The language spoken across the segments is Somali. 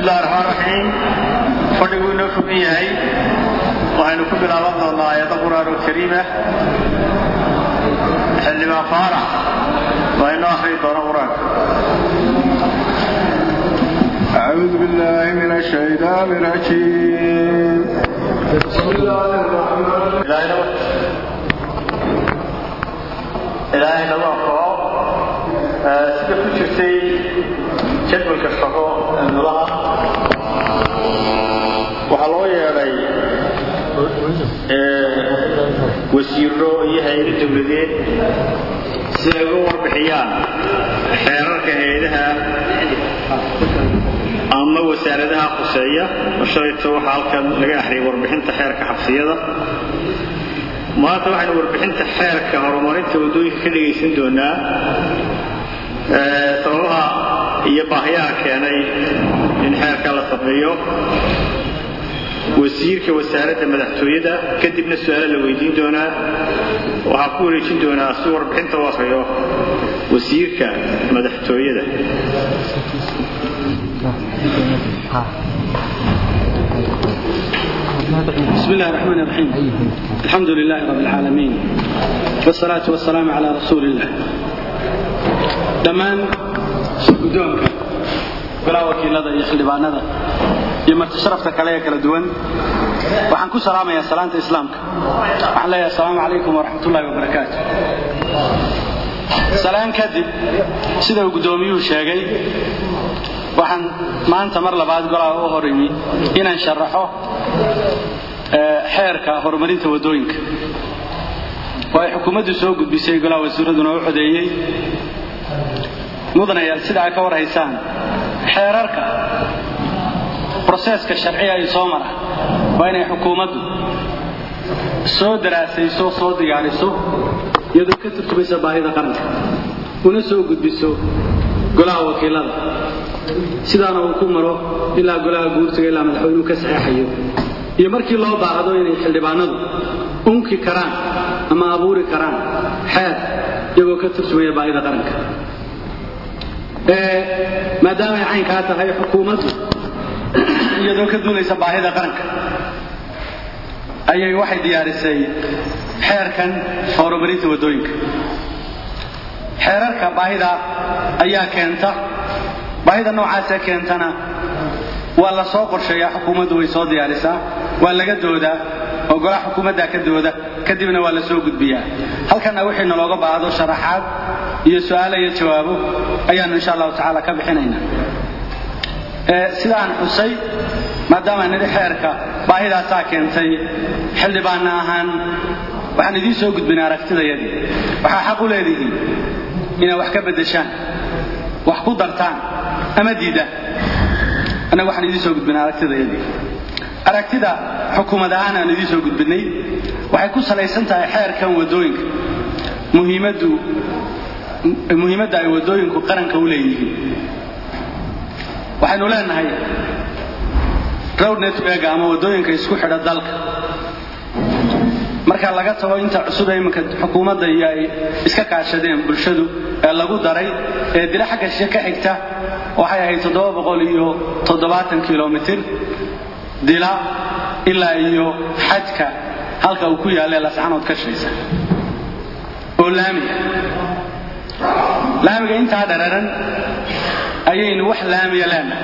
bismillahi raxmaan raxiim fadhiguu inoo fogan yahay waxaynu ku bilaaban doonnaa aayado qur'aan oo kariim ah xildhibaan faarax waa inoo akhriyi doona qur-aanka أعوذ بالله من الشيطان الرجيم بسم الله الرحمن ilaahay nagu anfaco sida ku jirtay jadwalka shaqo nulaha waxaa loo yeedhay wasiiro iyo hay-ado dowladeed si ay uga warbixiyaan xeerarka hay-adaha ama wasaaradaha khuseeya shalayto waxaa halkan laga axriyay warbixinta xeerka xabsiyada maanta waxaynu warbixinta xeerka horumarinta waddooyinka ka dhegaysan doonaa sababaha iyo baahiyaha keenay in xeerka la sameeyo wasiirka wasaaradda madaxtooyada kadibna su-aalo la weydiin doonaa waxaa ku wareejin doonaa si warbixinta u akriyo wasiirka madaxtooyada بسم الله الرحمن الرحيم الحمد لله رب العالمين والصلاة والسلام على رسول الله dhammaan guddoonka golaha wakiilada iyo xildhibaanada iyo marti sharafta kale ee kala duwan waxaan ku salaamayaa salaanta islaamka waxaan leeyahay asalaamu calaykum waraxmat ullahi wabarakaatu salaan kadib sida uu guddoomiyuhu sheegay waxaan maanta mar labaad golaha u hor imi inaan sharaxo xeerka horumarinta waddooyinka oo ay xukuumaddu soo gudbisay golaha wasiiraduna u codeeyey mudanayaal sida ay ka war haysaan xeerarka broseeska sharciga ay soo mara waa inay xukuumaddu soo daraasayso soo diyaariso iyadoo ka turtumaysa baahida qaranka una soo gudbiso golaha wakiilada sidaana uu ku maro ilaa golaha guursiga ilaa madaxweynuhu ka saxeexayo iyo markii loo baahdo inay xildhibaanadu unki karaan ama abuuri karaan xeer iyagoo ka turjumaya baahida qaranka maadaamay caynkaa tahay xukuumaddu iyadoo ka duulaysa baahida qaranka ayay waxay diyaarisay xeerkan horumarinta waddooyinka xeerarka baahida ayaa keenta baahida noocaasee keentana waa la soo qorsheeyaa xukuumaddu way soo diyaarisaa waa laga doodaa oo golaha xukuumaddaa ka dooda kadibna waa la soo gudbiyaa halkanna wixii nalooga baahdo sharaxaad iyo su-aalo iyo jawaabo ayaanu insha allahu tacaala ka bixinaynaa sidaan xusay maadaama nidhi xeerka baahidaasaa keentay xildhibaanna ahaan waxaan idiin soo gudbinay aragtidayadii waxaa xaq u leedihiin inaad wax ka beddeshaan wax ku dartaan ama diidaan annaga waxaan idiin soo gudbinay aragtidayadii aragtida xukuumad ahaan aan idiin soo gudbinay waxay ku salaysan tahay xeerkan waddooyinka muhiimaddu muhiimadda ay waddooyinku qaranka u leeyihiin waxaynu leenahay road network ama waddooyinka isku xidha dalka marka laga tago inta cusub ee iminka xukuumadda iyo ay iska kaashadeen bulshadu ee lagu daray ee dila xagga shishe ka xigta waxay ahayd toddoba boqol iyo toddobaatan kilomitir dila ilaa iyo xajka halka uu ku yaallee lascanood ka shaysa oo laamiga laamiga intaa dhararan ayaynu wax laamiya leenahay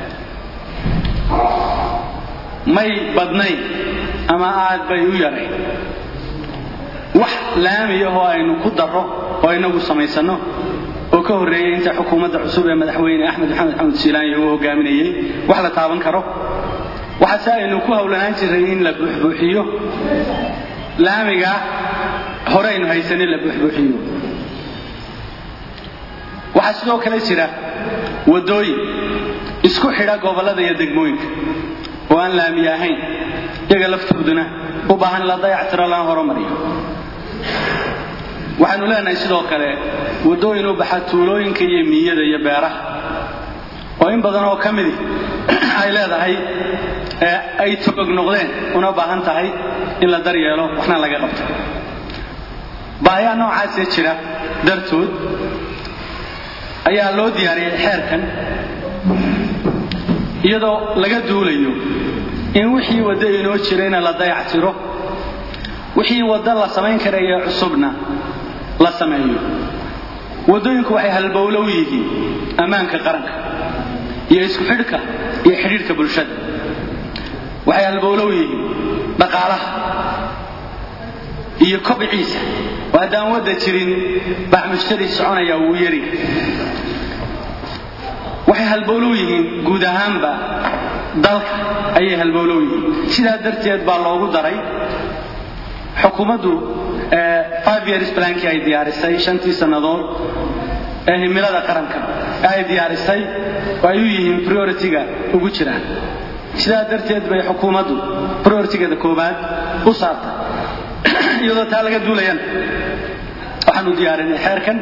may badnayn ama aad bay u yarayn wax laamiya oo aynu ku darro oo inagu samaysanno oo ka horreeyay inta xukuumadda cusub ee madaxweyne axmed maxamed xamed siilaanya uu hogaaminayey wax la taaban karo waxaase aynu ku howlanaan jiray in la buuxbuuxiyo laamiga hore aynu haysanin la buuxbuuxiyo waxaa sidoo kale jira waddooyin isku xidha gobollada iyo degmooyinka oo aan laamiye ahayn iyaga laftooduna u baahan la dayactiro lana horumariyo waxaanu leenahay sidoo kale waddooyin u baxa tuulooyinka iyo miyada iyo beeraha oo in badan oo ka midi ay leedahay ay togog noqdeen una baahan tahay in la daryeelo waxna laga qabto baahiyaha noocaasee jira dartood ayaa loo diyaariyey xeerkan iyadoo laga duulayo in wixii waddo inoo jirayna la dayactiro wixii waddo la samayn karaya cusubna la sameeyo waddooyinku waxay halbowlo u yihiin ammaanka qaranka iyo isku xidhka iyo xidhiidhka bulshada waxay halbowlo u yihiin dhaqaalaha iyo kobciisa oo haddaan wadda jirin baxmushtari soconaya wuu yari waxay halbowlow yihiin guud ahaanba dalka ayay halbowlow yihiin sidaa darteed baa loogu daray xukuumaddu five years plankii ay diyaarisay shantii sannadood ee himilada qaranka ee ay diyaarisay oo ay u yihiin priority-ga ugu jiraan sidaa darteed bay xukuumaddu priority-geeda koowaad u saartay iyadoo taa laga duulayana waxaanu diyaarinay xeerkan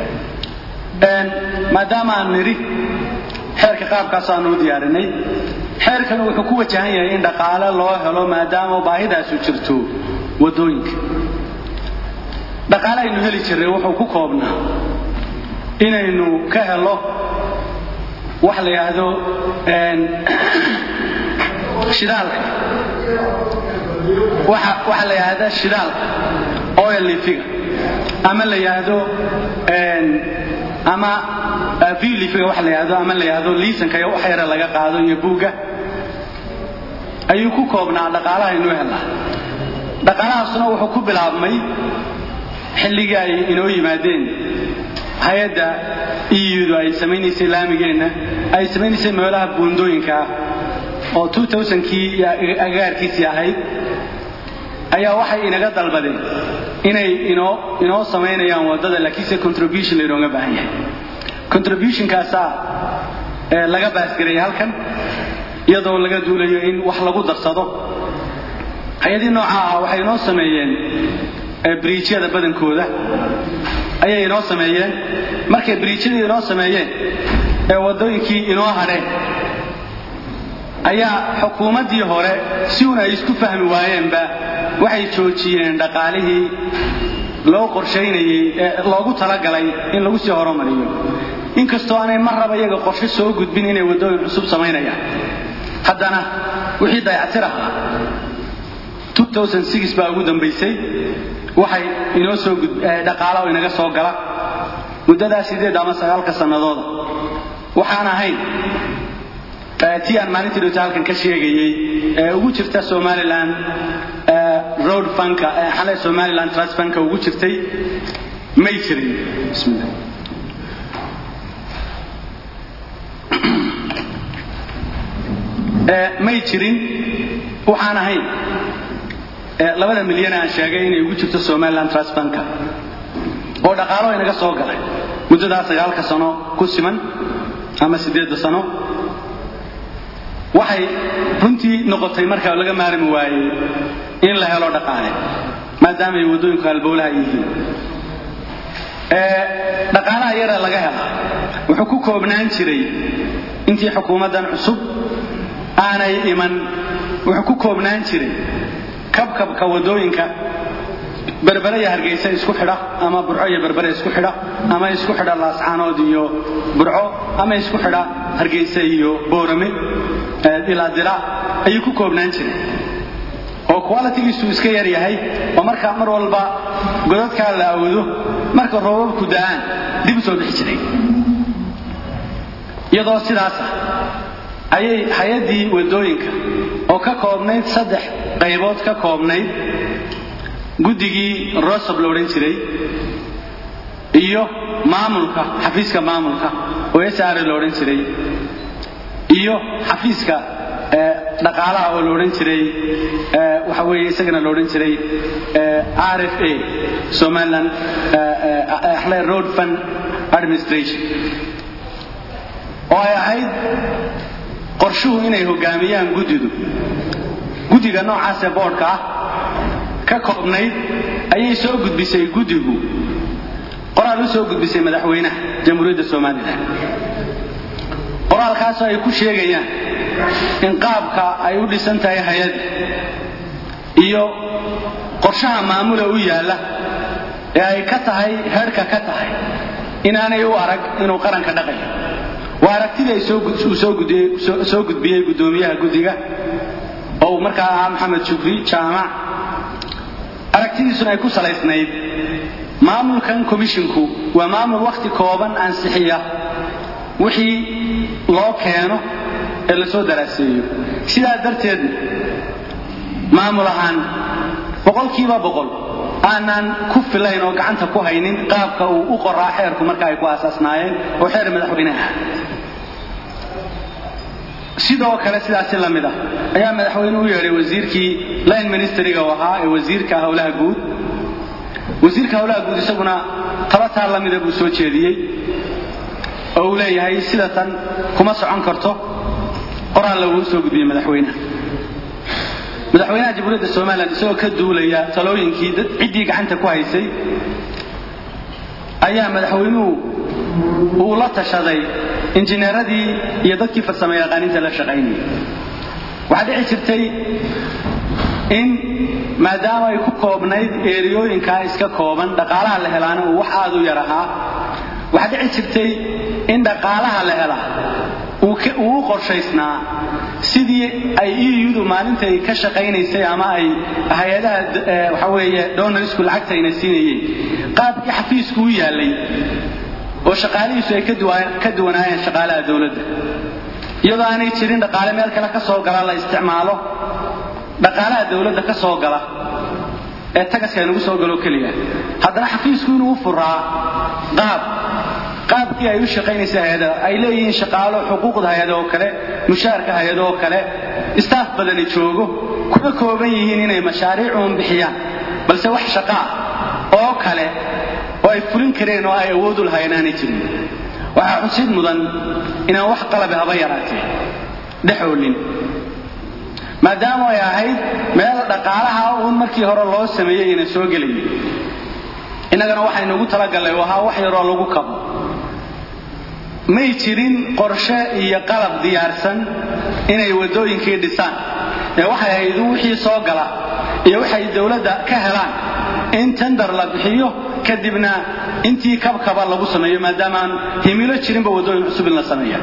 maadaama aan nidhi xeerka qaabkaas aanu u diyaarinay xeerkan wuxuu ku wajahan yahay in dhaqaale loo helo maadaama baahidaasu jirto waddooyinka dhaqaale aynu heli jirnay wuxuu ku koobnaa inaynu ka helo wax la yidhaahdo shidaalka waxa la yidhaahda shidaalka oil lifiga ama la yidhaahdo ama vlifiga waxa la yidhaahdo ama la yidhaahdo liisanka iyo wax yara laga qaado iyo buugga ayuu ku koobnaa dhaqaalaha inuu helaa dhaqaalahaasuna wuxuu ku bilaabmay xilligii ay inoo yimaadeen hay-adda eudu ay samaynaysay laamigeenna ay samaynaysay meelaha buundooyinka ah oo kii agagaarkiisii ahayd ayaa waxay inaga dalbadeen inay inoo inoo samaynayaan waddada laakiinse contribution laynooga baahan yahay contributionkaasaa laga baasgarayay halkan iyadoo laga duulayo in wax lagu darsado hay-adii nooca ah waxay inoo sameeyeen briijyada badankooda ayay inoo sameeyeen markay briijyadii inoo sameeyeen ee waddooyinkii inoo hadheen ayaa xukuumaddii hore si uun ay isku fahmi waayeenba waxay joojiyeen dhaqaalihii loo qorshaynayey ee loogu talagalay in lagu sii horumariyo inkastoo aanay mar raba iyaga qorshe soo gudbin inay waddooyin cusub samaynayaan haddana wixii dayactir ahaa baa ugu dambaysay waxay inoo soo dhaqaala oo inaga soo gala muddadaa sideed ama sagaalka sannadooda waxaan ahayn tii aan maalintii dhowta halkan ka sheegayey ee ugu jirta somalilan road funka xale somaliland trust funka ugu jirtay may jirin bismillah may jirin waxaan ahayn labada milyan aan sheegay inay ugu jirto somaliland trust banka oo dhaqaalo inaga soo galay muddadaa sagaalka sano ku siman ama siddeedda sano waxay runtii noqotay markaa laga maarmi waayey in la helo dhaqaale maadaama ay waddooyinku halbowlaha yihiin dhaqaalaha yara laga hela wuxuu ku koobnaan jiray intii xukuumaddan cusub aanay iman wuxuu ku koobnaan jiray kabkabka waddooyinka berbere iyo hargaysa isku xidha ama burco iyo berbere isku xidha ama isku xidha laascaanood iyo burco ama isku xidha hargaysa iyo boorame ilaa dila ayuu ku koobnaan jiray oo qualitigiisu iska yar yahay oo markaa mar walba godadkaa la awdo marka roobabku da'aan dib u soo bixi jiray iyadoo sidaasa ayay hay-addii waddooyinka oo ka koobnayd saddex qaybood ka koobnayd guddigii rosob la odhan jiray iyo maamulka xafiiska maamulka oo sr la odhan jiray iyo xafiiska dhaqaalaha oo la odhan jiray waxa weeye isagana la odhan jiray r f a somaliland road fund administration oo ay ahayd qorshuhu inay hogaamiyaan guddidu guddiga noocaasee boodhka ah ka koobnayd ayay soo gudbisay guddigu qoraal u soo gudbisay madaxweynaha jamhuuriyadda somalilan qoraalkaasoo ay ku sheegayaan in qaabka ay u dhisan tahay hay-adda iyo qorshaha maamula u yaalla ee ay ka tahay heerhka ka tahay inaanay u arag inuu qaranka dhaqayo waa aragtidii uu soo gudbiyey guddoomiyaha guddiga oo uu markaa ahaa maxamed shukri jaamac aragtidiisuna ay ku salaysnayd maamulkan komishinku waa maamul wakhti kooban ansixiya wixii loo keeno ee la soo daraaseeyo sidaa darteedna maamul ahaan boqolkiiba boqol aanaan ku filayn oo gacanta ku haynin qaabka uu u qoraa xeerku marka ay ku aasaasnaayeen oo xeer madaxweyneha sidoo kale sidaasi la mid ah ayaa madaxweyne u yeedhay wasiirkii line ministeriga u ahaa ee wasiirka howlaha guud wasiirka howlaha guud isaguna tabataa la mida buu soo jeediyey oo uu leeyahay sida tan kuma socon karto qoraal laguu soo gudbiyey madaxweynaha madaxweynaha jamhuuriyadda somalilan isagoo ka duulaya talooyinkii ciddii gacanta ku haysay ayaa madaxweynuhu uu la tashaday injineeradii iyo dadkii farsamo yaqaaniinta la shaqaynayay waxaa dhici jirtay in maadaama ay ku koobnayd eeriyooyinkaa iska kooban dhaqaalaha la helaana uu wax aad u yar ahaa waxaa dhici jirtay in dhaqaalaha la helaa uu u qorshaysnaa sidii ay eudu maalintay ka shaqaynaysay ama ay hay-adaha waxa weeye donarsku lacagtayna siinayeen qaabkii xafiisku u yaallay oo shaqaalihiisu ay ka duwanaayeen shaqaalaha dowladda iyadoo aanay jirin dhaqaale meel kale ka soo gala la isticmaalo dhaqaalaha dowladda ka soo gala ee tagaska aynagu soo galo keliya haddana xafiisku inuu u furaa qaab qaabkii ay u shaqaynaysay hay-ada ay leeyihiin shaqaalo xuquuqda hay-ada oo kale mushaarka hay-ada oo kale istaaf badani joogo kuma kooban yihiin inay mashaariicuun bixiyaan balse wax shaqaa oo kale oo ay fulin kareen oo ay awoodu lahayn aanay jirin waxaa xusid mudan inaan wax qalabe haba yaraatee dhexoolin maadaama ay ahayd meel dhaqaalaha uun markii hore loo sameeyey ina soo gelayay innagana waxaynuugu talagallay ahaa wax yaroo lagu kabo may jirin qorshe iyo qalab diyaarsan inay waddooyinkii dhisaan ee waxay ahayd wixii soo gala iyo waxay dowladda ka helaan in tender la bixiyo kadibna intii kabkaba lagu sameeyo maadaamaan himilo jirinba waddooyin cusub in la sameeya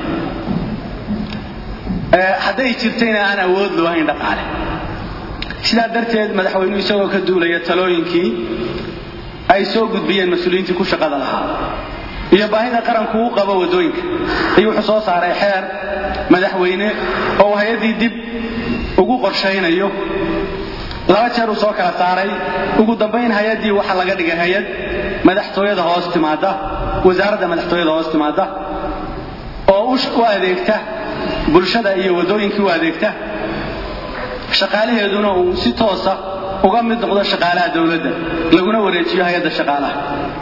hadday jirtayna aan awood loo hayn dhaqaale sidaa darteed madaxweynuhu isagoo ka duulaya talooyinkii ay soo gudbiyeen mas-uuliyiintii ku shaqada lahaa iyo baahida qaranku u qabo waddooyinka ayuu wuxuu soo saaray xeer madaxweyne oo hay-addii dib ugu qorshaynayo laba jeer uu soo kala saaray ugu dambayn hay-addii waxaa laga dhigay hay-ad madaxtooyada hoos timaada wasaaradda madaxtooyada hoos timaada oo u adeegta bulshada iyo waddooyinkii u adeegta shaqaalaheeduna uu si toosa uga mid noqdo shaqaalaha dowladda laguna wareejiyo hay-adda shaqaalaha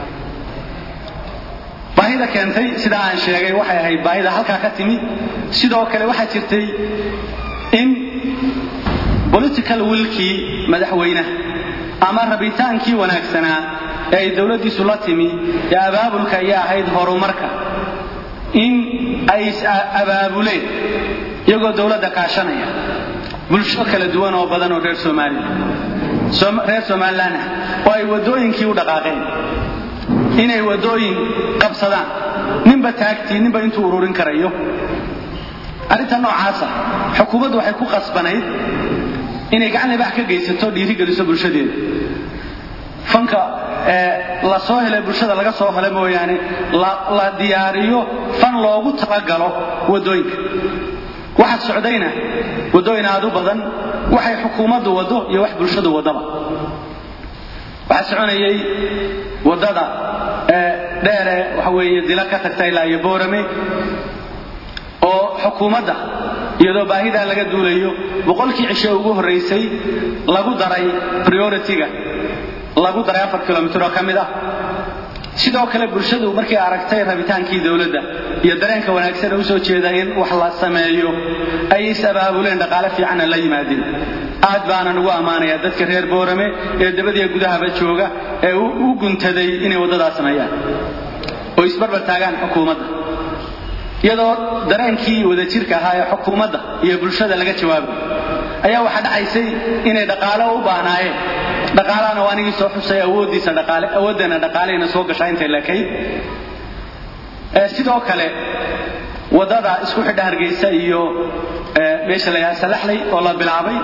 baahida keentay sidaa aan sheegay waxay ahayd baahida halkaa ka timi sidoo kale waxaa jirtay in political willkii madaxweynaha ama rabitaankii wanaagsanaa ee ay dowladdiisu la timi ee abaabulka iyo ahayd horumarka in ay is-abaabuleen iyagoo dowladda kaashanaya bulsho kala duwan oo badan oo reer soomaaliya reer somalilan ah oo ay waddooyinkii u dhaqaaqeen inay waddooyin qabsadaan ninba taagtii ninba intuu ururin karayo arrinta noocaasa xukuumaddu waxay ku qasbanayd inay gacan libax ka geysato dhiirigeliso bulshadeeda fanka la soo helay bulshada laga soo hela mooyaane la diyaariyo fan loogu talagalo waddooyinka waxa socdayna waddooyin aad u badan waxay xukuumaddu waddo iyo wax bulshadu waddaba waxaa soconayay waddada dheere waxa weeye dila ka tagta ilaa iyo boorame oo xukuumadda iyadoo baahidaa laga duulayo boqolkii cisho ugu horraysay lagu daray priority-ga lagu daray afar kilomitr oo ka mid ah sidoo kale bulshadu markay aragtay rabitaankii dowladda iyo dareenka wanaagsan ee usoo jeeda in wax la sameeyo ay is-abaabuleen dhaqaale fiicanna la yimaadeen aad baanan ugu ammaanayaa dadka reer boorame ee dabadiya gudahaba jooga ee u guntaday inay waddadaa sameeyaan oo isbarbar taagaan xukuumadda iyadoo dareenkii wadajirka ahaa ee xukuumadda iyo bulshada laga jawaabay ayaa waxaa dhacaysay inay dhaqaalo u baahnaayeen dhaqaalahana waa anigii soo xusay awooddiisa dhaqaale awooddeena dhaqaalehayna soo gashaa intay lekayd sidoo kale waddada isku xidha hargeysa iyo meesha la yidhaha salaxley oo la bilaabay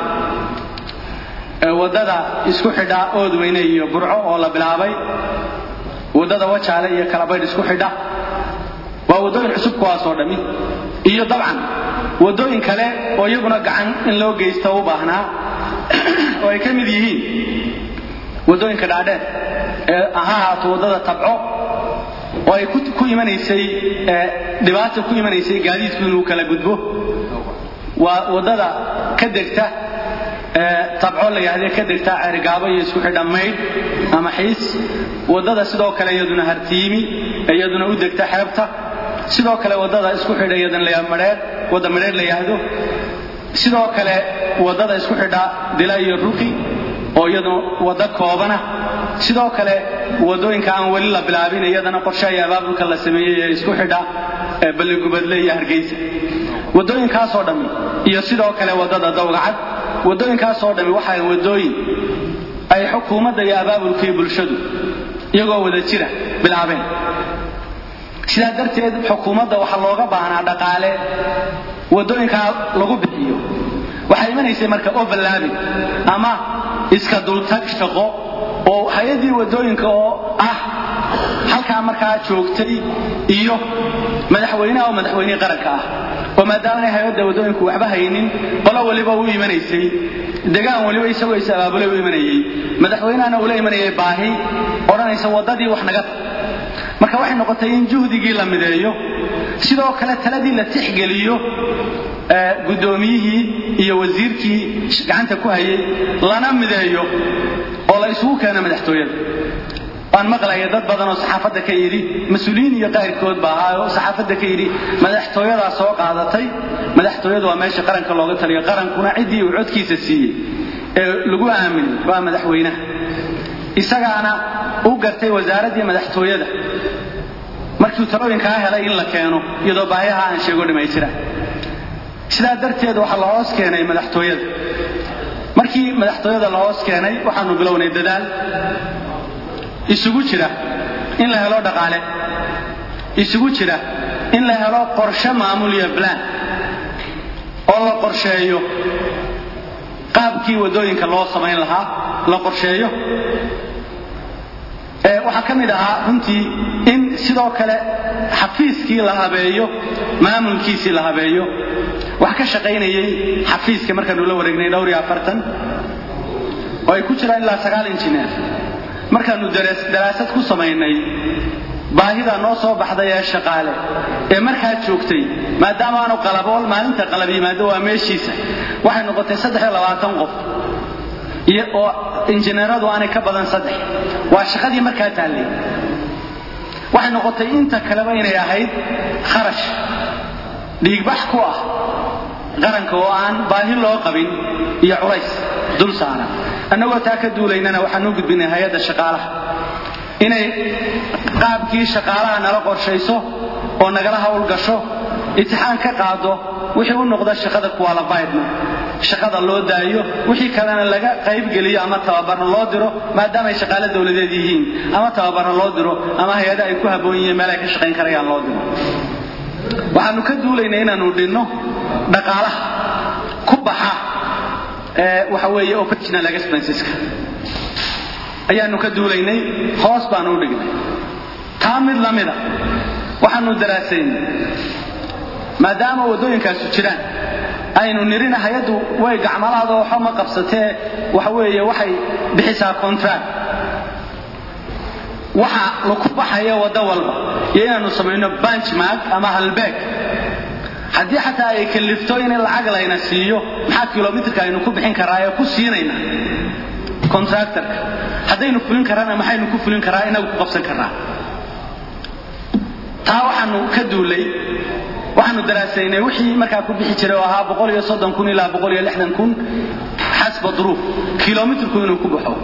waddada isku xidha oodweyne iyo burco oo la bilaabay waddada wajaale iyo kalabaydh isku xidha waa waddooyin cusub kuwaasoo dhammi iyo dabcan waddooyin kale oo iyaguna gacan in loo geysto u baahnaa oo ay ka mid yihiin waddooyinka dhaadheer ee ha ahaato waddada tabco oo ay ku imanaysay dhibaata ku imanaysay gaadiidku inuu kala gudbo waa waddada ka degta tabco la yidhahde ka degta ceerigaabo iyo isku xidha maydh ama xiis waddada sidoo kale iyaduna hartiimi iyaduna u degta xeebta sidoo kale waddada isku xidha iyadana la madheer wadda madheer la yidhaahdo sidoo kale waddada isku xidha dila iyo ruqi oo iyaduna waddo koobana sidoo kale waddooyinka aan weli la bilaabin iyadana qorshe iyo abaabulka la sameeyey ee isku xidha balligubadle iyo hargeysa waddooyinkaasoo dhammi iyo sidoo kale waddada dawgacad waddooyinkaasoo dhammi waxay waddooyin ay xukuumadda iyo abaabulkii bulshadu iyagoo wada jira bilaabeen sidaa darteed xukuumadda waxaa looga baahnaa dhaqaale waddooyinkaa lagu bixiyo waxay imanaysay marka overlaabing ama iska dultag shaqo oo hay-addii waddooyinka oo ah halkaa markaa joogtay iyo madaxweyneha oo madaxweynihii qaranka ah oo maadaama hay-adda waddooyinku waxba haynin qolo waliba u imanaysay degaan waliba isagoo is abaabulay u imanayay madaxweynehana ula imanayay baahi odhanaysa waddadii wax naga marka waxay noqotay in juhdigii la mideeyo sidoo kale taladii la tixgeliyo guddoomiyihii iyo wasiirkii gacanta ku hayay lana mideeyo oo la isugu keeno madaxtooyada waan maqlaya dad badan oo saxaafadda ka yidhi mas-uuliyiin iyo qayrkood ba ahaa oo saxaafadda ka yidhi madaxtooyadaa soo qaadatay madaxtooyadu waa meesha qaranka looga taliyo qarankuna ciddii uu codkiisa siiyey ee lagu aaminay waa madaxweynaha isagaana u gartay wasaaraddii madaxtooyada markiiu talooyinkaa helay in la keeno iyadoo baahiyaha aan sheego dhammaystira sidaa darteed waxaa la hoos keenay madaxtooyada markii madaxtooyada la hoos keenay waxaanu bilownay dadaal isugu jira in la helo dhaqaale isugu jira in la helo qorshe maamul iyo blaan oo la qorsheeyo qaabkii waddooyinka loo samayn lahaa la qorsheeyo waxaa ka mid ahaa runtii in sidoo kale xafiiskii la habeeyo maamulkiisii la habeeyo wax ka shaqaynayay xafiiska markaanu la wareegnay dhowr iyo afartan oo ay ku jiraan ilaa sagaal injineer markaanu daraasad ku samaynay baahida noo soo baxday ee shaqaale ee markaa joogtay maadaama aanu qalabool maalinta qalab yimaado waa meeshiisa waxay noqotay saddex iyo labaatan qof oo injineeradu aanay ka badan saddex waa shaqadii markaa taallay waxay noqotay inta kaleba inay ahayd kharash dhiigbax ku ah qaranka oo aan baahi loo qabin iyo culays dul saaran annagoo taa ka duulaynana waxaan u gudbinay hay-adda shaqaalaha inay qaabkii shaqaalaha nala qorshayso oo nagala howlgasho itixaan ka qaado wixii u noqda shaqada qualifiedna shaqada loo daayo wixii kalena laga qaybgeliyo ama tababarna loo diro maadaama ay shaqaale dowladeed yihiin ama tababarna loo diro ama hay-ada ay ku habboon yihiin meel ay ka shaqayn karayaan loo diro waxaanu ka duulaynay inaanu dhinno dhaqaalaha ku baxa waxa weeye operational expenseska ayaanu ka duulaynay hoos baanu u dhignay taa mid lamida waxaanu daraasaynay maadaama waddooyinkaasu jiraan aynu nirina hay-addu way gacmalaada waxba ma qabsatee waxa weeye waxay bixisaa contract waxa laku baxaya waddo walba iyo inaanu samayno benchmark ama halbeeg haddii xataa ay kalifto in lacag layna siiyo maxaa kilomitrka aynu ku bixin karaa ee ku siinayna contractorka haddaynu fulin karaana maxaynu ku fulin karaa inagu ku qabsan karaa taa waxaanu ka duulay waxaanu daraasaynay wixii markaa ku bixi jiray oo ahaa boqol iyo soddon kun ilaa boqol iyo lixdan kun xasba duruuf kilomitrku inuu ku baxo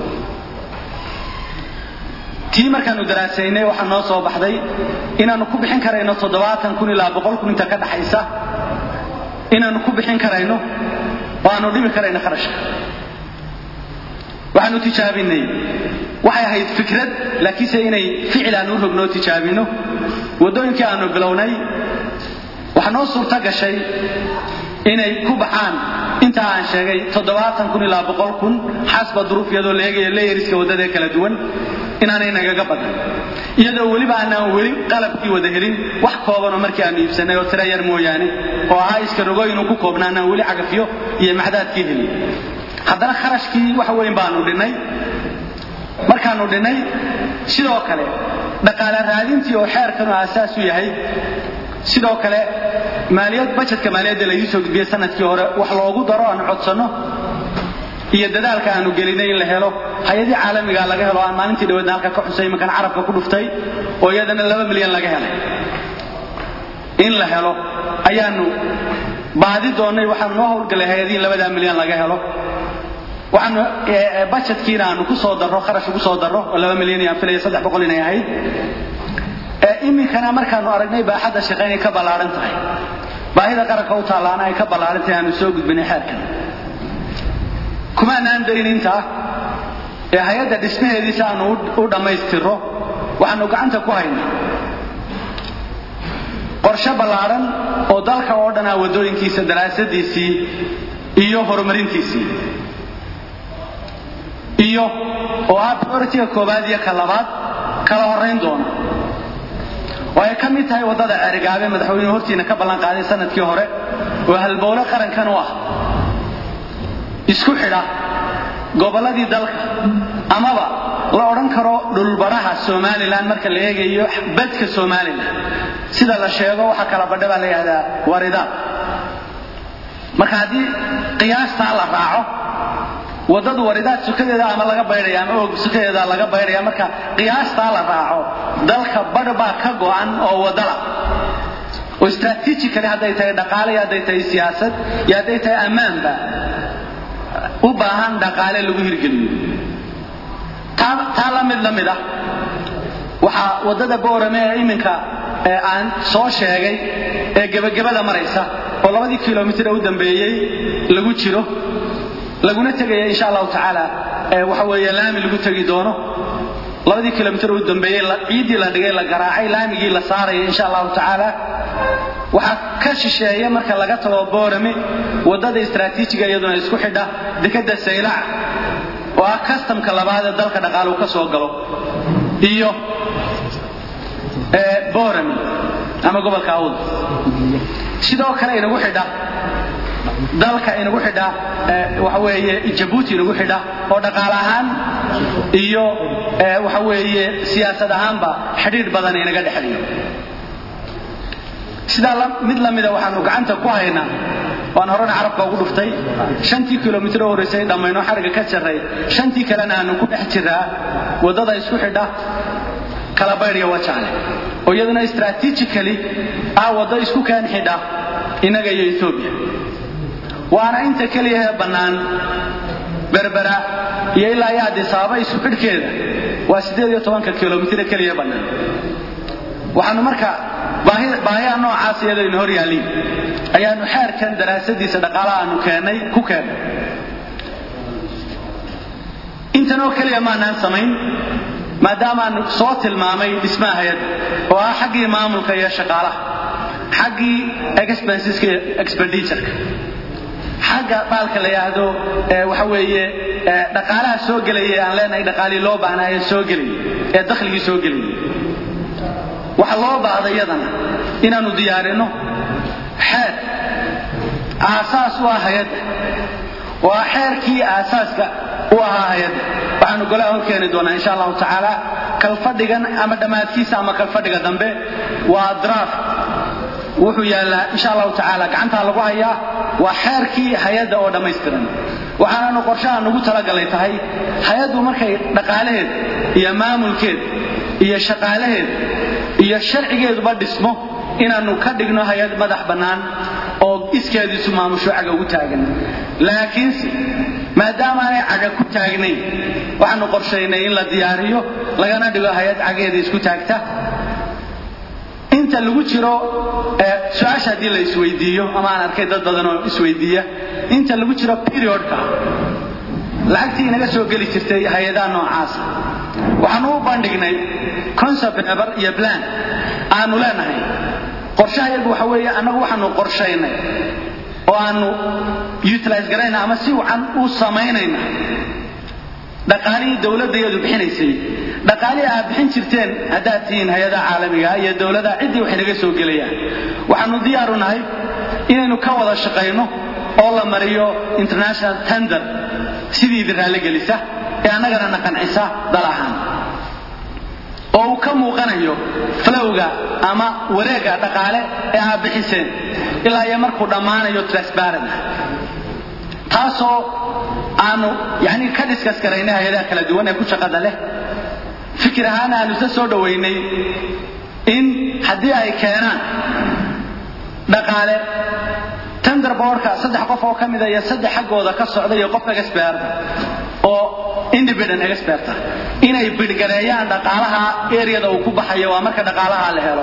tii markaanu daraasaynay waxaa noo soo baxday inaannu ku bixin karayno toddobaatan kun ilaa boqol kun inta ka dhaxaysa inaannu ku bixin karayno oo aanu dhimi karayno kharashka waxaanu tijaabinay waxay ahayd fikrad laakiinse inay ficil aanu u rognoo tijaabino waddooyinkii aanu bilownay waxaa noo suurto gashay inay ku baxaan intaa aan sheegay toddobaatan kun ilaa boqol kun xasba duruuf iyadoo la eegayo leeyariska waddada kala duwan inaanay nagaga badan iyadoo weliba aanaan weli qalabkii wada helin wax koobanoo markii aanu iibsanay oo tira yar mooyaane oo ahaa iska rogooyinu ku koobna aanaan weli cagafyo iyo macdaadkii helin haddana kharashkii wax weyn baanu dhinnay markaanu dhinnay sidoo kale dhaqaale raadintii oo xeerkanu aasaas u yahay sidoo kale maaliyad bajetka maaliyadda laydii soo gudbiyey sanadkii hore wax loogu daro aanu codsanno iyo dadaalka aanu gelinay in la helo hay-adii caalamiga laga helo aan maalintii dhaweedna halka ka xusay imankan carabka ku dhuftay oo iyadana laba milyan laga helay in la helo ayaanu baadi doonnay waxaanu noo howlgalay hay-adii in labadaa milyan laga helo waxaanu bajetkiina aanu ku soo darro kharash ugu soo darro oo laba milyan iyo aan filaya saddex boqol inay ahayd iminkana markaanu aragnay baaxadda shaqe inay ka ballaaran tahay baahida qaranka u taallaana ay ka ballaaran tahay aanu soo gudbinay xeerkan kumaanaan dayn intaa ee hay-adda dhismaheediisa aanu u dhammaystirro waxaanu gacanta ku haynaa qorshe ballaaran oo dalka oo dhan ah waddooyinkiisa daraasadiisii iyo horumarintiisii iyo oo ah prioritiga koowaad iyo ka labaad kala horrayn doona oo ay ka mid tahay waddada ceerigaabe madaxweynuhu hortiina ka ballan qaaday sanadkii hore oo halbowle qarankan u ah isku xidha gobolladii dalka amaba la odhan karo dhulbaraha somalilan marka la eegayo badka somalilan sida la sheego waxa kala badha baa la yidhahdaa waridaad marka haddii qiyaastaa la raaco waddadu waridaad sukadeeda ama laga baydhaya ama og sukadeeda laga baydhaya marka qiyaastaa la raaco dalka badh baa ka go'an oo waddala oo strategically hadday tahay dhaqaale iyo hadday tahay siyaasad iyo hadday tahay ammaanba u baahan dhaqaale lagu hirgeliyo taa la mid la mid ah waxaa waddada boorame ee iminka aan soo sheegay ee gebagabada maraysa oo labadii kilomitir ee u dambeeyey lagu jiro laguna tegaya insha allahu tacaala waxa weeye laami lagu tegi doono labadii kilomitir u dambeeyey ciiddii la dhigay la garaacay laamigii la saaraya insha allahu tacaala waxaa ka shisheeya marka laga tago boorame waddada istraatiijiga iyaduna isku xidha dekadda saylac oo ah kastamka labaad ee dalka dhaqaaluhu ka soo galo iyo boorame ama gobolka awd sidoo kale inagu xidha dalka inagu xidha waxa weeye jabuuti inagu xidha oo dhaqaale ahaan iyo waxa weeye siyaasad ahaanba xidhiidh badan inaga dhexeeyo sidaa mid la mida waxaanu gacanta ku haynaa waan horena carabka ugu dhuftay shantii kilomitir oo horraysay dhammayno xariga ka jarray shantii kalena aanu ku dhex jiraa waddada isku xidha kala baydhya wajaale oo iyaduna strategically ah waddo isku keen xidha innaga iyo etoobiya waana inta keliya ee bannaan berbera iyo ilaa iyo adisaaba isku xidhkeeda waa siddeed iyo tobanka kilomitire keliya bannaan waxaanu marka baahiyaha noocaas iyadoo ina hor yaalliin ayaanu xeerkan daraasadiisa dhaqaalaha aanu keennay ku keennay intan oo keliya maanaan samayn maadaamaanu soo tilmaamay dhismaha hay-adda oo ah xaggii maamulka iyo shaqaalaha xaggii expenseska iyo expenditureka xagga baalka la yidhaahdo waxa weeye dhaqaalaha soo gelaya aan leenahay dhaqaalii loo baahnaaye soo gelaya ee dakhligii soo gelaya waxa loo baahday iyadana inaannu diyaarinno xeer aasaas u ah hay-adda oo ah xeerkii aasaaska u ahaa hay-adda waxaanu golaha hor keeni doonaa insha allahu tacaala kalfadhigan ama dhammaadkiisa ama kalfadhiga dambe waa draft wuxuu yaallaa insha allahu tacaala gacantaa lagu hayaa waa xeerkii hay-adda oo dhammaystiran waxaananu qorshaha nugu talagalay tahay hay-addu markay dhaqaalaheed iyo maamulkeed iyo shaqaalaheed iyo sharcigeeduba dhismo inaannu ka dhigno hay-ad madax bannaan oo iskeediisu maamusho caga ugu taagan laakiinse maadaama aanay caga ku taagnayn waxaanu qorshaynay in la diyaariyo lagana dhigo hay-ad cageeda isku taagta inta lagu jiro su-aasha haddii la isweydiiyo ama aan arkay dad badan oo isweydiiya inta lagu jiro periodka lacagtii inaga soo geli jirtay hay-adaha noocaasa waxaanu u bandhignay concept eber iyo plan aanu leenahay qorshaha iyagu waxa weeye annagu waxaanu qorshaynay oo aanu utilize garayna ama si wacan u samaynayna dhaqaalihii dowladda iyadu bixinaysay dhaqaalihii aad bixin jirteen haddaad tihiin hay-adaha caalamiga iyo dowladaha ciddii waxay naga soo gelayaan waxaanu diyaaru nahay inaynu ka wada shaqayno oo la mariyo international tender sidii idin raalligelisa ee annagana na qancisa dal ahaan oo uu ka muuqanayo flowga ama wareegga dhaqaale ee aad bixiseen ilaa iyo markuu dhammaanayo transparent ah taasoo aanu yani ka diskas garaynay hay-adaha kala duwan ee ku shaqada leh fikir ahaan aanu isla soo dhowaynay in haddii ay keenaan dhaqaale tender boardka saddex qof oo ka mida iyo saddex xaggooda ka socda iyo qof experta oo independent experta inay bidhgareeyaan dhaqaalaha areada uu ku baxayo waa marka dhaqaalaha la helo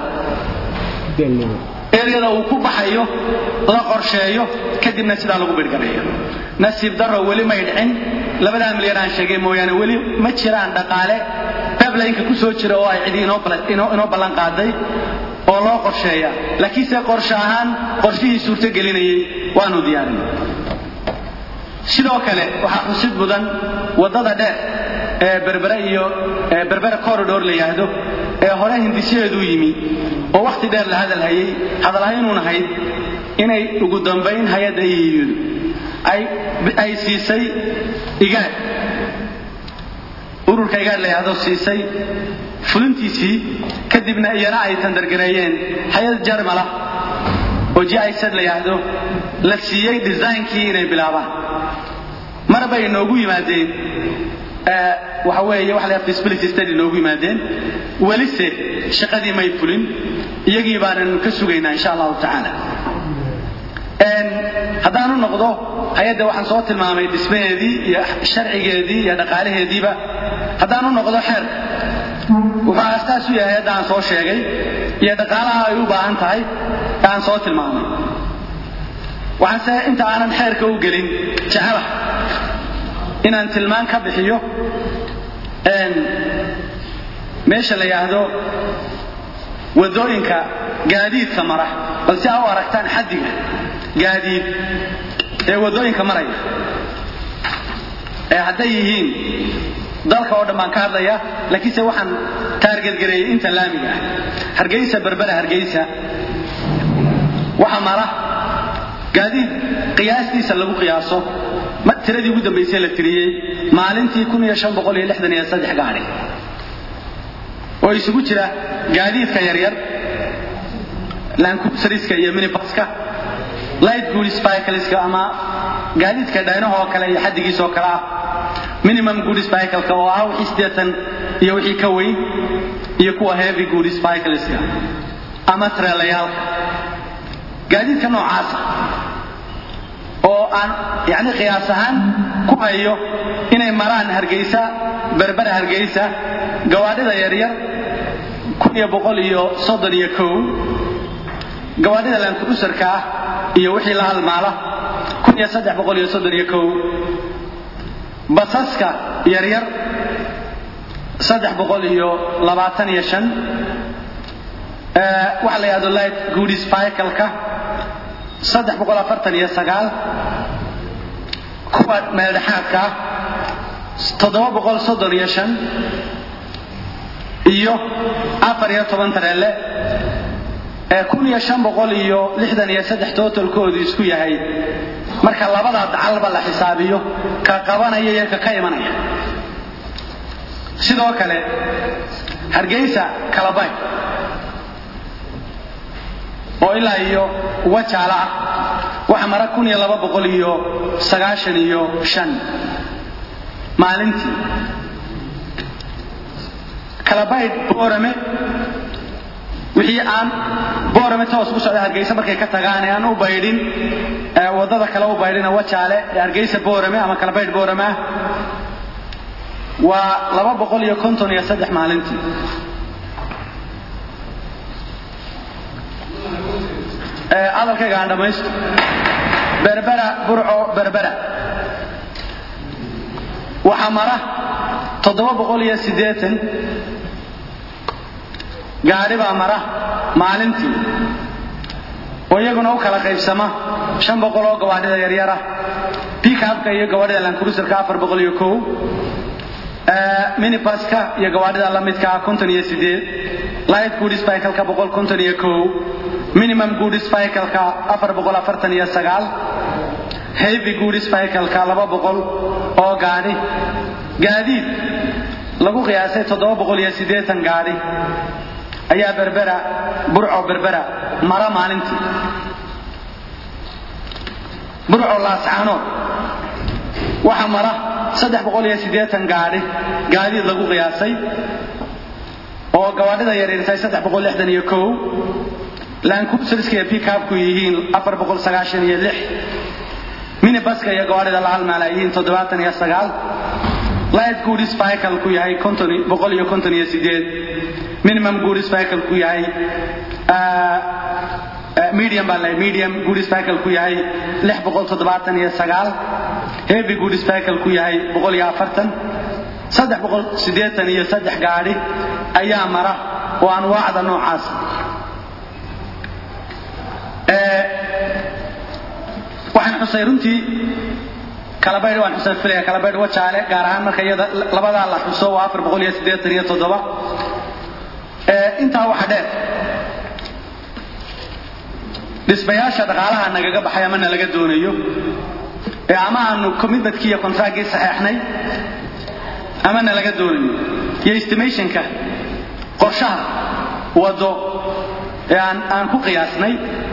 areada uu ku baxayo la qorsheeyo kadibna sidaa lagu bidhgareeyo nasiib daro weli may dhicin labadaa milyan aan sheegay mooyaane weli ma jiraan dhaqaale bablaynka ku soo jira oo ay cidi inoo ballan qaaday oo loo qorsheeya laakiinse qorshe ahaan qorshihii suurto gelinayay waanu diyaarinay sidoo kale waxaa xusid mudan waddada dheer ee berbere iyo berbere corridor la yidhaahdo ee hore hindisyadeedu yimi oo wakhti dheer la hadal hayay hadalhaynuun ahayd inay ugu dambayn hay-adda iyiyudu ay siisay igaad ururka igaad la yidhaahdo siisay fulintiisii kadibna iyana ay tandargareeyeen hay-ad jarmala oo jisad la yidhaahdo la siiyey designkii inay bilaabaan mar bay noogu yimaadeen waxa weeye waxa la feasibility study noogu yimaadeen welise shaqadii may fulin iyagii baanan ka sugaynaa insha allahu tacaala haddaanu noqdo hay-adda waxaan soo tilmaamay dhismaheedii iyo sharcigeedii iyo dhaqaalaheediiba haddaanu noqdo xeerka wuxuu astaas u yahay hadda aan soo sheegay iyo dhaqaalaha ay u baahan tahay ee aan soo tilmaamay waxaanse inta aanan xeerka u gelin jecela inaan tilmaan ka bixiyo meesha la yidhaahdo waddooyinka gaadiidka mara bal si aa u aragtaan xaddiga gaadiid ee waddooyinka maraya ee hadday yihiin dalka oo dhan baan ka hadlaya laakiinse waxaan taargetgareeyey inta laamiga ah hargeysa berbera hargeysa waxa mara gaadiid qiyaastiisa lagu qiyaaso tiradii ugu dambaysay la tiriyey maalintii gaadhi oo isugu jira gaadiidka yaryar lankubsariska iyo minibaska light goods bicycleska ama gaadiidka dhaynahoo kale iyo xaddigiisoo kale ah minimum goods bicycleka oo ah wixii siddeetan iyo wixii ka weyn iyo kuwa heavy goods bicycleska ama treelayaalka gaadiidka noocaasa oo aan yani qiyaas ahaan ku hayo inay maraan hargeysa berbera hargeysa gawaadhida yaryar kun iyo boqol iyo soddon iyo kow gawaadhida lankudusarka ah iyo wixii la halmaala kun iyo saddex boqol iyo soddon iyo kow basaska yaryar saddex boqol iyo labaatan iyo shan waxa la yidhahdo light goodies bicycleka saddex boqol afartan iyo sagaal kuwa meeldhexaadka ah toddoba boqol soddon iyo shan iyo afar iyo toban tareelle ee kun iyo shan boqol iyo lixdan iyo saddex totalkoodu isku yahay marka labada dacalba la xisaabiyo ka qabanaya iyo ka ka imanaya sidoo kale hargeysa kalabay oo ilaa iyo wajaala ah waxa mara kun iyo laba boqol iyo sagaashan iyo shan maalintii kalabayd boorame wixii aan boorame toos ku socda hargeysa markay ka tagaan ee aan u baydhin waddada kale u baydhina wajaale ee hargeysa boorame ama kalabaydh boorame ah waa laba boqol iyo konton iyo saddex maalintii hadalkayga aan dhammaysto berbera burco berbera waxaa mara toddoba boqol iyo siddeetan gaadhi baa mara maalintii oo iyaguna u kala qaybsama shan boqol oo gawaadhida yaryara pickupka iyo gawaadhida lancruiserka afar boqol iyo kow minibaska iyo gawaadhida la midka ah konton iyo sideed light goods cycleka boqol konton iyo kow minimum goods cycleka afar boqol afartan iyo sagaal heavy goods cycleka laba boqol oo gaadhi gaadiid lagu qiyaasay toddoba boqol iyo siddeetan gaadhi ayaa berbera burco berbera mara maalintii burco laascaanood waxaa mara saddex boqol iyo siddeetan gaadhi gaadiid lagu qiyaasay oo gawaadhida yaryartahay saddex boqol lixdan iyo kow lancruiserska iyo pickupku yihiin afar boqol sagaashan iyo lix minibaska iyo gawaadhida la halmaala yihiin toddobaatan iyo sagaal light goods cycle ku yahay konton boqol iyo konton iyo sideed minimum goods cycle ku yahay medium baan leeyahay medium goods cycle ku yahay lix boqol toddobaatan iyo sagaal heavy goods cycle ku yahay boqol iyo afartan saddex boqol siddeetan iyo saddex gaadhi ayaa mara oo anwaacda noocaas waxaan xusay runtii kalabaydh waan xusay filaya kalabaydh wajaale gaar ahaan marka iyada labadaa la xuso waa afar boqol iyo siddeetan iyo toddoba intaa waxa dheer dhismayaasha dhaqaalaha nagaga baxay ama nalaga doonayo ee ama aanu commitmentkii iyo contractkii saxeexnay ama nalaga doonayo iyo estimationka qorshaha waddo ee aan aan ku qiyaasnay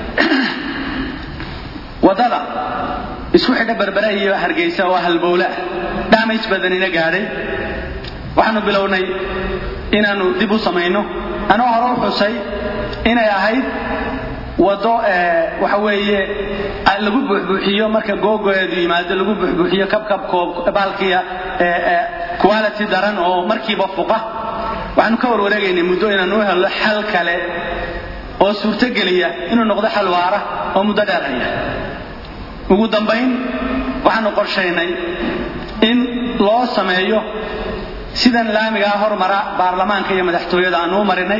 waddada isku xidha berbere iyo hargeysa oo halbowle ah damage badanina gaadhay waxaanu bilownay inaannu dib u samayno anoo hore u xusay inay ahayd waddo waxa weeye lagu buuxbuuxiyo marka googoeedu yimaado lagu buuxbuuxiyo kabkabkoob baalkiya quality daran oo markiiba fuqa waxaanu ka warwareegaynay muddo inaanu u helno xal kale oo suurtogeliya inuu noqdo xal waara oo muddo dheer haya ugu dambayn waxaanu qorshaynay in loo sameeyo sidan laamigaa hormara baarlamaanka iyo madaxtooyada aanu u marinay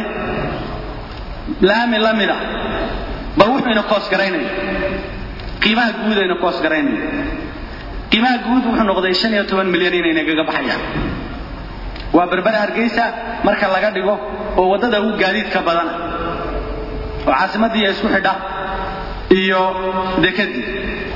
laami la mida bal wuxuuna koosgaraynaya qiimaha guud ayna koosgaraynaya qiimaha guud wuxuu noqday shan iyo toban milyan inay nagaga baxayaan waa berbera hargeysa marka laga dhigo oo waddada ugu gaadiidka badana oo caasimaddiiya isku xidha iyo dekadii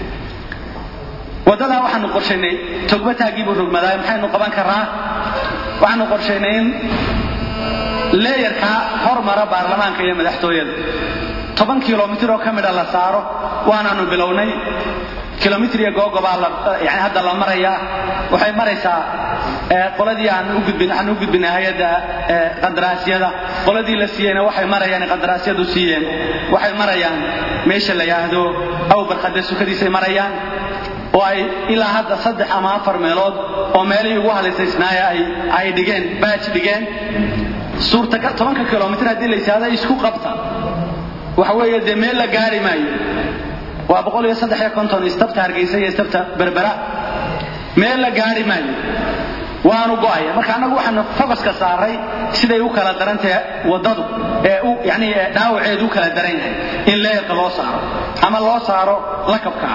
waddadaa waxaanu qorshaynay togbataagii buu rogmadaa maxaynu qaban karaa waxaanu qorshaynay in leeyarkaa hormara baarlamaanka iyo madaxtooyada toban kilomitir oo ka midha la saaro waanaanu bilownay kilomitr iyo googobaa yani hadda la marayaa waxay maraysaa qoladii aan u gudbin waxaan u gudbinay hay-adda qandaraasyada qoladii la siiyeyna waxay marayaan qandaraasyadu siiyeen waxay marayaan meesha la yidhaahdo awbarkade sukadiisay marayaan oo ay ilaa hadda saddex ama afar meelood oo meelihii ugu halisaysnaaya ay ay dhigeen baaj dhigeen suurtagal tobanka kilomitr haddii la yidhaahdo isku qabta waxa weeye dee meel la gaari maayo waa boqol iyo saddex iyo konton istabta hargeysa iyo istabta berbera meel la gaari maayo waanu go'aya marka annagu waxaanu focuska saaray siday u kala daran tahay waddadu ee u yani dhaawaceedu u kala daran yahay in leerka loo saaro ama loo saaro lakabka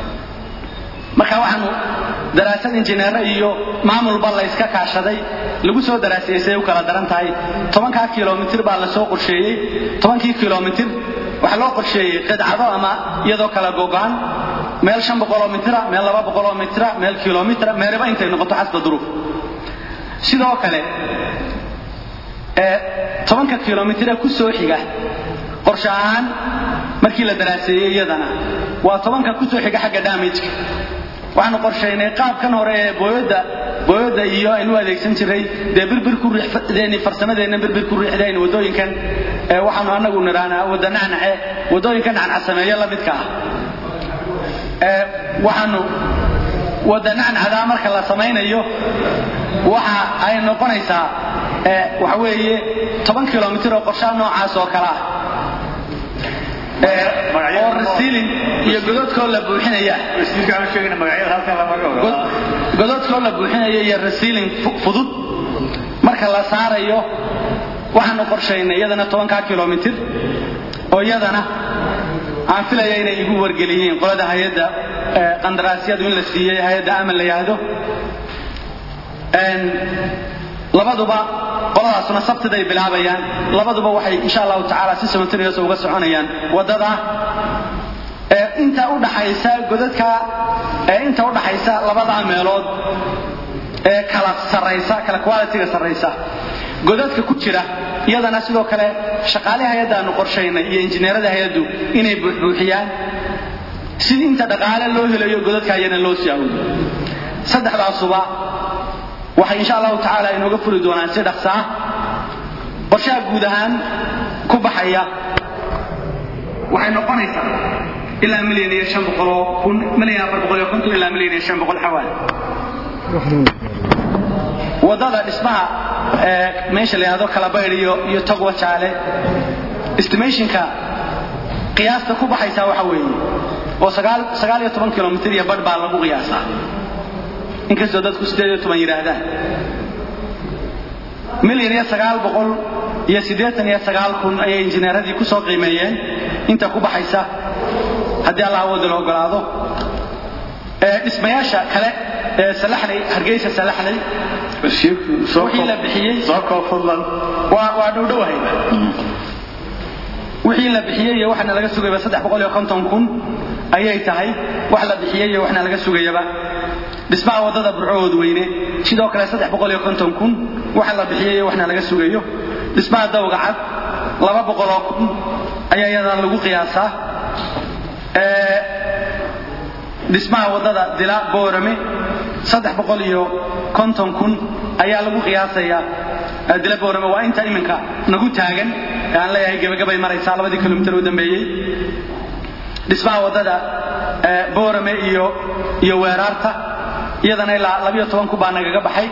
marka waxaanu daraasad injineero iyo maamulba la iska kaashaday lagu soo daraasiyey siday u kala daran tahay tobankaa kilomitir baa la soo qorsheeyey tobankii kilomitir waxaa loo qorsheeyey qidcado ama iyadoo kala gogaan meel shan boqoloo mitira meel laba boqoloo mitira meel kilomitra meeliba intay noqoto xasba duruuf sidoo kale tobanka kilomitire ku soo xiga qorshe ahaan markii la daraaseeyey iyadana waa tobanka ku soo xiga xagga damageka waxaanu qorshaynay qaabkan hore ee booyada booyada iyo aynu adeegsan jiray dee birbir ku riixdeen farsamadeenna birbir ku riixdeen wadooyinkan waxaanu anagu niraanaa wada nacnace wadooyinka nacnac sameeyo la midka ah waxaanu wada nacnacdaa marka la samaynayo waxa ay noqonaysaa waxa weeye toban kilomitir oo qorshaha noocaas oo kale ah oo rasiilin iyo gododkoo la buuxinaya gododkoo la buuxinaya iyo rasiilin fudud marka la saarayo waxaanu qorshaynay iyadana tobankaa kilomitir oo iyadana aan filaya inay igu wargeliyeen qolada hay-adda qandaraasyadu in la siiyey hay-adda aman la yidhaahdo labaduba qoladaasuna sabtiday bilaabayaan labaduba waxay insha allahu tacaala si samantarias uga soconayaan waddada inta udhaxaysa godadka inta udhaxaysa labadaa meelood ee kala saraysa kala qualitiga sarraysa godadka ku jira iyadana sidoo kale shaqaale hay-addaanu qorshaynay iyo injineerada hay-addu inay buuxbuuxiyaan si inta dhaqaale loo helayo godadka ayana loo sii awdo saddexdaasuba waxay insha allahu tacaala inooga furi doonaan si dhaqsa ah qorshaha guud ahaan ku baxaya waxay noqonaysaa ilaa milyan iyo shan boqoloo kun milyan afar boqol iyo konton ilaa milyan iyo shan boqol xawaali waddada dhismaha meesha la yidhahdo kalabaydh iyo iyo togwa jaale estimationka qiyaasta ku baxaysaa waxa weeye oo sagaal sagaal iyo toban kilomitr iyo badh baa lagu qiyaasaa inkastoo dadku sideed iyo toban yidhaahdaan milyan iyo sagaal boqol iyo siddeetan iyo sagaal kun ayay injineeradii ku soo qiimeeyeen inta ku baxaysa haddii allah awooda la ogolaado dhismayaasha kale ee salaxley hargeysa salaxley wixii la bixiyey waa waa dhowdhowahayba wixii la bixiyey iyo waxna laga sugayaba saddex boqol iyo konton kun ayay tahay wax la bixiyey iyo waxna laga sugayaba dhismaha waddada burcood weyne sidoo kale saddex boqol iyo konton kun waxa la bixiyey iyo waxna laga sugayo dhismaha dawga cad laba boqoloo kun ayaa iyadana lagu qiyaasaa dhismaha waddada dila boorame saddex boqol iyo konton kun ayaa lagu qiyaasayaa dila boorame waa inta iminka nagu taagan ee aan leeyahay gebagabay maraysaa labadii kilomitir u dambeeyey dhismaha waddada boorame iyo iyo weeraarta iyadana ilaa labiyo toban kun baa nagaga baxay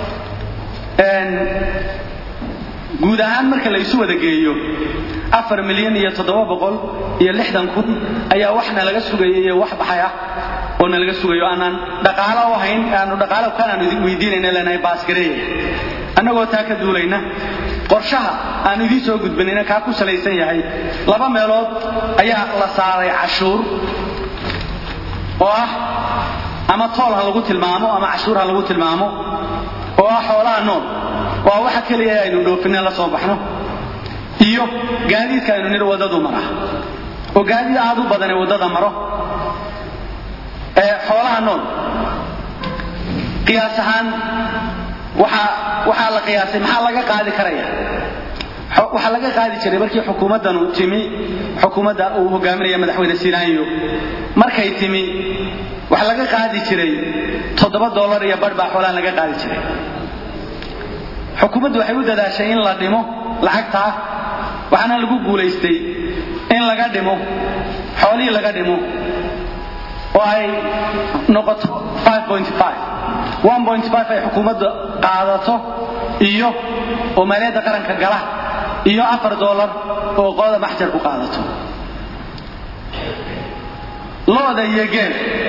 guud ahaan marka la isu wada geeyo afar milyan iyo toddoba boqol iyo lixdan kun ayaa waxna laga sugaya iyo wax baxay ah oo na laga sugayo aanaan dhaqaalo u hayn aanu dhaqaalo kanaan weydiinayna leenahay baasgareeya annagoo taa ka duulayna qorshaha aan idiin soo gudbanayna kaa ku salaysan yahay laba meelood ayaa la saaray cashuur oo ah ama tool ha lagu tilmaamo ama cashuur ha lagu tilmaamo oo ah xoolaha nool waa waxa keliya aynu dhoofinna la soo baxno iyo gaadiidka aynu nidhi waddadu mara oo gaadiid aad u badan ee waddada maro ee xoolaha nool qiyaas ahaan waxaa waxaa la qiyaasay maxaa laga qaadi karaya waxaa laga qaadi jiray markii xukuumaddanu timi xukuumadda uu hogaaminaya madaxweyne sinaayo markay timi waxaa laga qaadi jiray toddoba dollar iyo badh baa xoolaha laga qaadi jiray xukuumaddu waxay u dadaashay in la dhimo lacagtaa waxaana lagu guulaystay in laga dhimo xoolihii laga dhimo oo ay noqoto ay xukuumadda qaadato iyo oo maaliyadda qaranka gala iyo afar dollar oo qolada maxjar ku qaadato looda iyo geel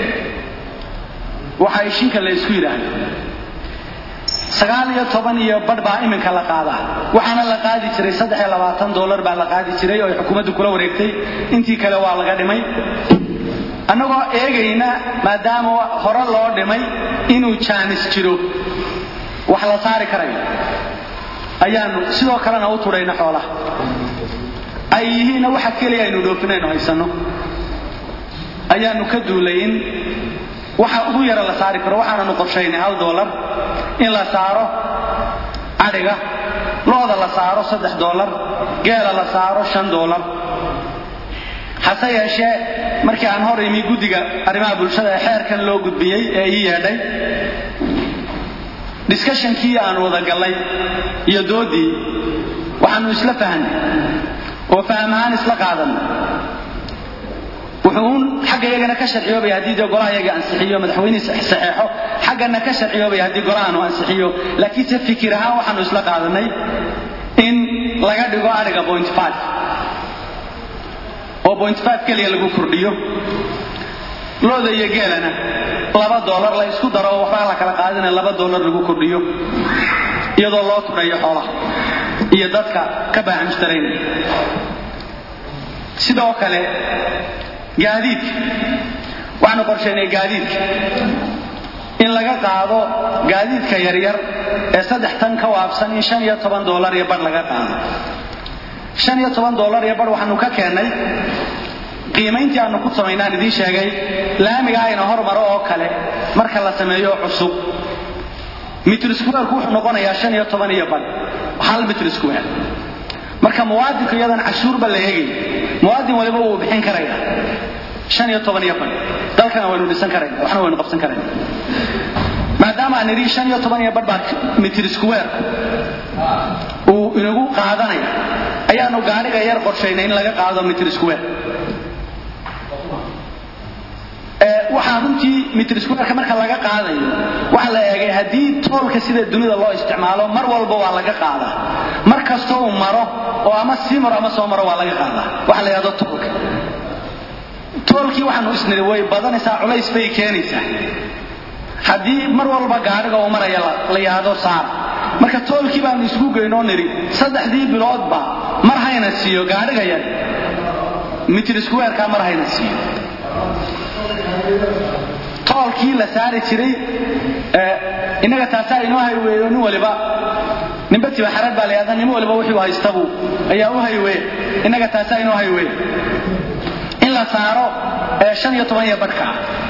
waxaa ishinka la isku yidhaahdo sagaal iyo toban iyo badh baa iminka la qaadaa waxaana la qaadi jiray saddex iyo labaatan dollar baa la qaadi jiray oo ay xukuumaddu kula wareegtay intii kale waa laga dhimay annagoo eegayna maadaama hore loo dhimay inuu jaanis jiro wax la saari karayo ayaanu sidoo kalena u tudhayna xoolaha ay yihiinna waxa keliya aynu dhoofinaynu haysanno ayaanu ka duulay in waxa ugu yara la saari karo waxaananu qorshaynay hal dollar in la saaro adhiga looda la saaro saddex dollar geela la saaro shan dollar hase yeeshee markii aan hor imi guddiga arrimaha bulshada ee xeerkan loo gudbiyey ee ii yeedhay discushonkii aan wada gallay iyo doodii waxaanu isla fahnay oo faham ahaan isla qaadanay wuxuu uun xagga iyagana ka sharciyoobaya haddii dee golaha iyaga ansixiyo madaxweynihii saxeexo xaggana ka sharciyoobaya haddii golahaanu ansixiyo laakiinse fikir ahaan waxaanu isla qaadanay in laga dhigo adhiga point five oo point five keliya lagu kordhiyo looda iyo geelana laba dollar la isku daro oo waxbaa la kala qaadina laba dollar lagu kordhiyo iyadoo loo tudhayo xoolaha iyo dadka ka baaxa mushtaraynaya sidoo kale gaadiidka waxaanu qorshaynay gaadiidka in laga qaado gaadiidka yaryar ee saddex tan ka waabsan in shan iyo toban doolar iyo bar laga qaado shan iyo toban doolar iyo bar waxaanu ka keennay qiimayntii aanu ku samaynaan idiin sheegay laamiga ayna hormaro oo kale marka la sameeyo cusub mitr squareku wuxuu noqonayaa shan iyo toban iyo bar hal mitr square marka muwaadinka iyadan cashuurba la eegay muwaadin waliba wuu bixin karaya shan iyo toban iyo bar dalkana waynu dhisan karayna waxna waynu qabsan karayna maadaama aan idhi shan iyo toban iyo bar baa mitr square uu inagu qaadanaya ayaanu gaariga yar qorshaynay in laga qaado mitr square waxaa runtii mitr squareka marka laga qaadayo waxa la eegay haddii toolka sida dunida loo isticmaalo mar walba waa laga qaadaa mar kasta uu maro oo ama sii maro ama soo maro waa laga qaadaa waxa la yidhahdo toolka toolkii waxaanu isniri way badanaysaa culays bay keenaysaa haddii mar walba gaadhiga uu maraya la yidhaahdo saar marka toolkii baanu isku geynoo niri saddexdii biloodba mar hayna siiyo gaadhiga yar mitr squareka mar hayna siiyo toolkii la saari jiray innaga taasaa inoo hayweeyo nin waliba ninba tibaxarad baa la yahda nin waliba wuxuu haystabu ayaa u hayweeya innaga taasaa inoo hayweeya in la saaro shan iyo toban iyo badhka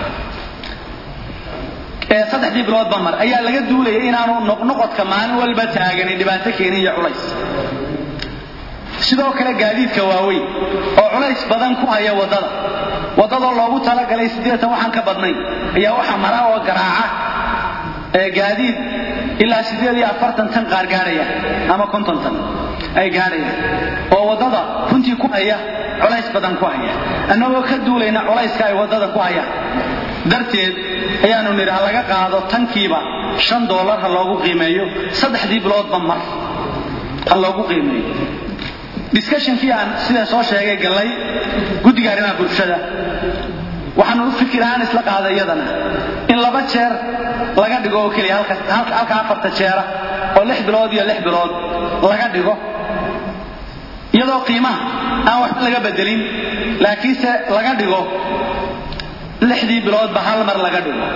saddexdii biloodba mar ayaa laga duulaya inaanu noqnoqodka maalin walba taaganin dhibaato keenin iyo culays sidoo kale gaadiidka waaweyn oo culays badan ku haya waddada waddadoo loogu talagalay siddeetan waxaan ka badnayn ayaa waxa mara oo garaaca gaadiid ilaa siddeed iyo afartan tan qaar gaadhaya ama konton tan ay gaadhayaan oo waddada runtii ku haya culays badan ku haya annagoo ka duulayna culayska ay waddada ku hayaan darteed ayaanu nidhi ha laga qaado tankiiba shan doolar ha loogu qiimeeyo saddexdii biloodba mar ha loogu qiimeeyo discussionkii aan sidaan soo sheegay gallay guddiga arrimaha bulshada waxaanu u fikir ahaan isla qaaday iyadana in laba jeer laga dhigo oo keliya halka afarta jeera oo lix bilood iyo lix bilood laga dhigo iyadoo qiimaha aan waxba laga bedelin laakiinse laga dhigo lixdii biloodba hal mar laga dhigo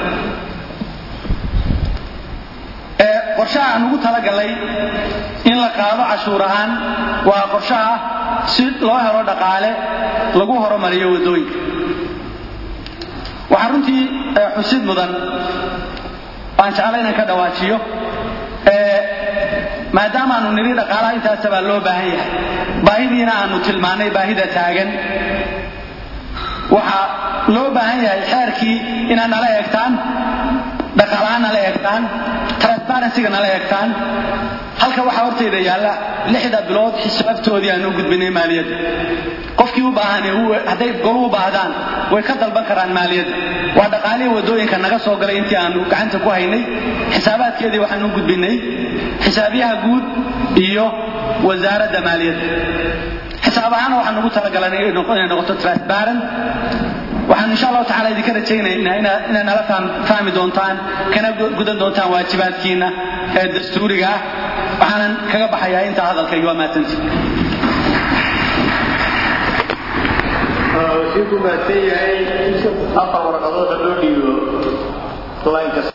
qorshaha aan ugu talagalay in la qaado cashuur ahaan waa qorshaha si loo helo dhaqaale lagu horumariyo waddooyinka waxaa runtii xusid mudan aan jecla inaan ka dhawaajiyo maadaama aanu nidhi dhaqaalaha intaasa baa loo baahan yahay baahidiina aanu tilmaannay baahida taagan waxaa loo baahan yahay xeerkii inaad nala eegtaan dhaqaalahaan nala eegtaan transparencyga nala eegtaan halka waxaa hortayda yaalla lixda bilood xisaabtoodii aan u gudbinay maaliyadda qofkii u baahan hadday golu u baahdaan way ka dalban karaan maaliyadda waa dhaqaalihii waddooyinka naga soo galay intii aanu gacanta ku haynay xisaabaadkeedii waxaan u gudbinay xisaabyaha guud iyo wasaaradda maaliyadda xisaab ahaana waxaan ugu talagalanay inay noqoto transparent waxaan insha allahu tacala idinka rajaynaynaa inaad nala fahmi doontaan kana gudan doontaan waajibaadkiina ee dastuuriga ah waxaanan kaga baxayaa intaa hadalkayga waa mahadsanti wasiirku mahadsan yahay afar warqadood ha loo dhiibo